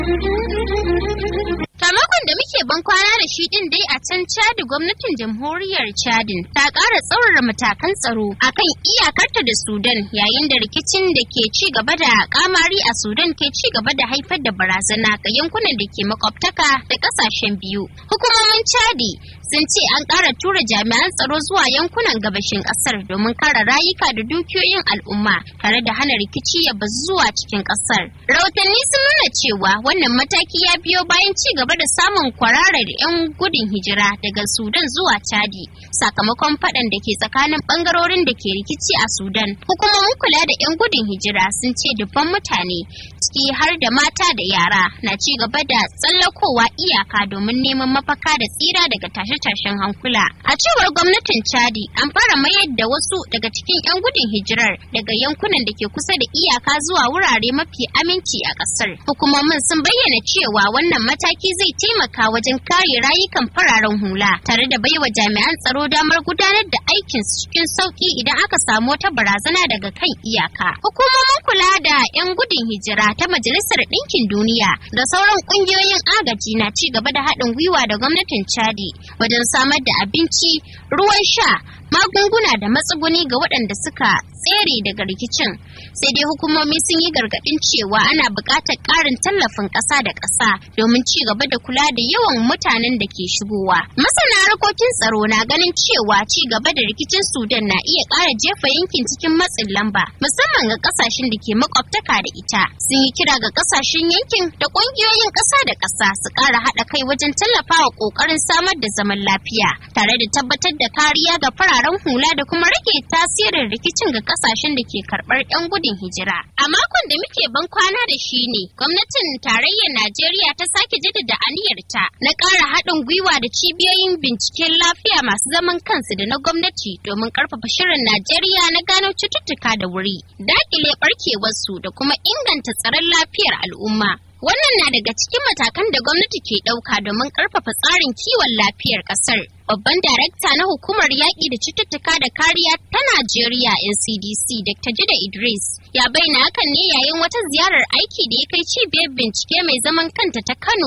Tamakon da muke ban kwana da shi din dai a can Chadi gwamnatin jamhuriyar Chadin ta ƙara tsaurara matakan tsaro akan iyakarta da Sudan yayin da rikicin da ke ci gaba da kamari a Sudan ke ci gaba da haifar da barazana ga yankunan da ke makwabtaka da ƙasashen biyu. Hukumomin Chadi sun ce an ƙara tura jami'an tsaro zuwa yankunan gabashin ƙasar domin kare rayuka da dukiyoyin al'umma tare da hana rikici ya bazu zuwa cikin ƙasar. Rahotanni sun nuna cewa wannan mataki ya biyo bayan ci gaba da samun kwararar 'yan gudun hijira daga Sudan zuwa Chadi sakamakon faɗan da ke tsakanin ɓangarorin da ke rikici a Sudan. Hukumomin kula da 'yan gudun hijira sun ce dubban mutane ciki har da mata da yara na ci gaba da tsallakowa iyaka domin neman mafaka da tsira daga tashe-tashen hankula. A cewar gwamnatin Chadi an fara mayar da wasu daga cikin 'yan gudun hijirar daga yankunan da ke kusa da iyaka zuwa wurare mafi aminci a ƙasar. Hukumomin sun bayyana cewa wannan mataki zai taimaka wajen kare rayukan fararen hula tare da baiwa jami'an tsaro damar gudanar da aikin cikin sauki idan aka samu wata barazana daga kan iyaka. Hukumomin kula da 'yan gudun hijira ta Majalisar Ɗinkin Duniya da sauran ƙungiyoyin agaji na ci gaba da haɗin gwiwa da gwamnatin Chadi wajen samar da abinci, ruwan sha, magunguna da matsuguni ga waɗanda suka tsere daga rikicin sai dai hukumomi sun yi gargaɗin cewa ana buƙatar ƙarin tallafin ƙasa da ƙasa domin ci gaba da kula da yawan mutanen da ke shigowa masana harkokin tsaro na ganin cewa ci gaba da rikicin sudan na iya ƙara jefa yankin cikin matsin lamba musamman ga ƙasashen da ke makwabtaka da ita sun yi kira ga ƙasashen yankin da ƙungiyoyin ƙasa da ƙasa su ƙara haɗa kai wajen tallafawa ƙoƙarin samar da zaman lafiya tare da tabbatar da kariya ga fararen hula da kuma rage tasirin rikicin ga kasashen da ke karɓar 'yan gudun hijira. A makon da muke ban kwana da shi ne, gwamnatin tarayyar Najeriya ta sake jaddada aniyarta na ƙara haɗin gwiwa da cibiyoyin binciken lafiya masu zaman kansu da na gwamnati domin ƙarfafa shirin Najeriya na gano cututtuka da wuri, daƙile ɓarkewarsu da kuma inganta tsaron lafiyar al'umma. Wannan na daga cikin matakan da gwamnati ke ɗauka domin ƙarfafa tsarin kiwon lafiyar ƙasar. Babban darakta na hukumar yaƙi da cututtuka da kariya ta Najeriya NCDC Dr. Jida Idris ya bayyana hakan ne yayin wata ziyarar aiki da ya kai cibiyar bincike mai zaman kanta ta Kano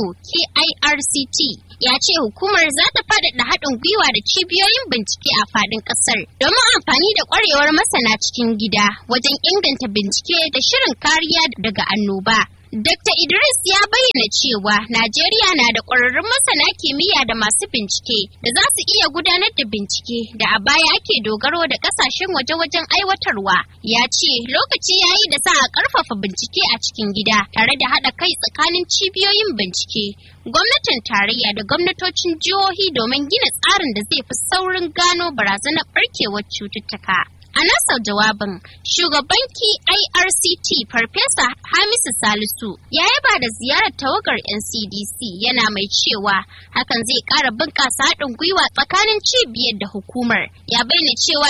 KIRCT. Ya ce hukumar za ta faɗaɗa haɗin gwiwa da cibiyoyin bincike a faɗin ƙasar domin amfani da ƙwarewar masana cikin gida wajen inganta bincike da shirin kariya daga annoba. Dr. Idris ya bayyana cewa Najeriya na da ƙwararrun masana kimiyya da masu bincike da za su iya gudanar da bincike da a baya ake dogaro da ƙasashen waje wajen aiwatarwa. Ya ce lokaci ya yi da sa a ƙarfafa bincike a cikin gida tare da haɗa kai tsakanin cibiyoyin bincike, gwamnatin tarayya da gwamnatocin jihohi domin gina tsarin da zai fi saurin gano barazanar ɓarkewar cututtuka. A nasa jawabin, shugaban IRCT Farfesa Hamisu Salisu ya yaba da ziyarar tawagar NCDC yana mai cewa hakan zai ƙara bunƙasa haɗin gwiwa tsakanin cibiyar da hukumar. Ya bayyana cewa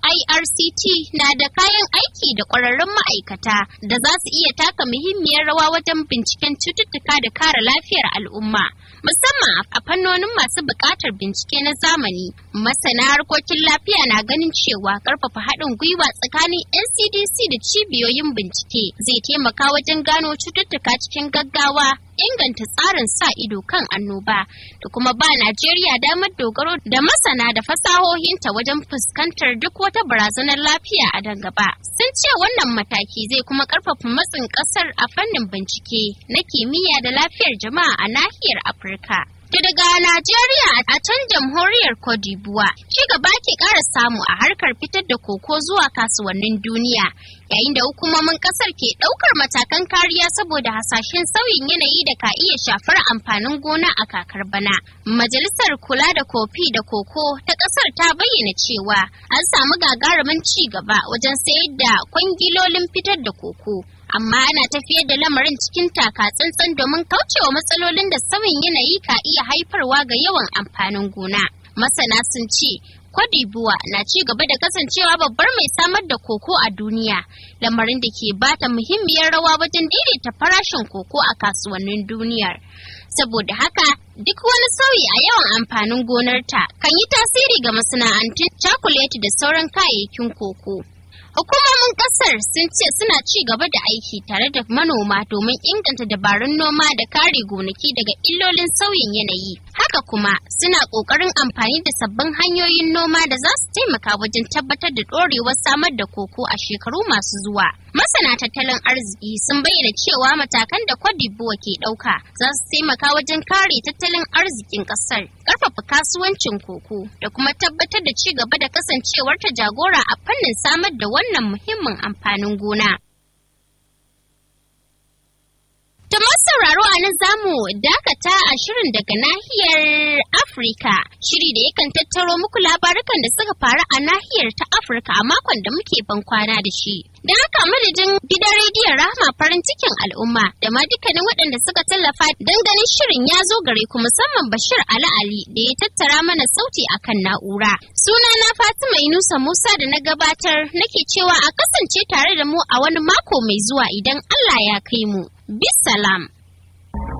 KIRCT na da kayan aiki da ƙwararrun ma'aikata da za su iya taka muhimmiyar rawa wajen binciken cututtuka da kare lafiyar al'umma, musamman a fannonin masu buƙatar bincike na zamani. Masana harkokin lafiya na ganin cewa ƙarfafa haɗin gwiwa tsakanin NCDC da cibiyoyin bincike zai taimaka wajen gano cututtuka cikin gaggawa, inganta tsarin sa ido kan annoba da kuma ba Najeriya damar dogaro da masana da fasahohinta wajen fuskantar duk wata barazanar lafiya a dan gaba. Sun ce wannan mataki zai kuma ƙarfafa matsin ƙasar a fannin bincike na kimiyya da lafiyar jama'a a nahiyar Afirka. Da daga Najeriya a can jamhuriyar Cote d'Ivoire, ci gaba ke ƙara samu a harkar fitar da koko zuwa kasuwannin duniya, yayin da hukumomin ƙasar ke ɗaukar matakan kariya saboda hasashen sauyin yanayi da ka iya shafar amfanin gona a kakar bana. Majalisar kula da kofi da koko ta ƙasar ta bayyana cewa an samu gagarumin ci gaba wajen sayar da kwangilolin fitar da koko. amma ana tafiyar da lamarin cikin taka tsantsan domin kaucewa matsalolin da sauyin yanayi ka iya haifarwa ga yawan amfanin gona. Masana sun ce, Kwadibuwa na ci gaba da kasancewa babbar mai samar da koko a duniya, lamarin da ke bata muhimmiyar rawa wajen daidaita farashin koko a kasuwannin duniyar. Saboda haka, duk wani sauyi a yawan amfanin gonarta kan yi tasiri ga masana'antun cakuleti da sauran kayayyakin koko. Hukumomin kasar sun ce suna ci gaba da aiki tare da manoma domin inganta dabarun noma da kare gonaki daga illolin sauyin yanayi. Haka kuma suna ƙoƙarin amfani da sabbin hanyoyin noma da za su taimaka wajen tabbatar da ɗorewar samar da koko a shekaru masu zuwa. Masana tattalin arziki sun bayyana cewa matakan da Cote d'Ivoire ke ɗauka za su taimaka wajen kare tattalin arzikin ƙasar, ƙarfafa kasuwancin koko da kuma tabbatar da ci gaba da kasancewar ta jagora a fannin samar da wannan muhimmin amfanin gona. Ta sauraro a nan zamu dakata a shirin daga nahiyar Afirka, shiri da yakan tattaro muku labarukan da suka faru a nahiyar ta Afirka a makon da muke ban kwana da shi. Da haka madadin gidan rediyon Rahama farin cikin al'umma da ma dukkanin waɗanda suka tallafa don ganin shirin ya zo gare ku musamman Bashir Ali Ali da ya tattara mana sauti akan na'ura. Sunana Fatima Inusa Musa da na gabatar nake cewa a kasance tare da mu a wani mako mai zuwa idan Allah ya kai mu. Bisalam.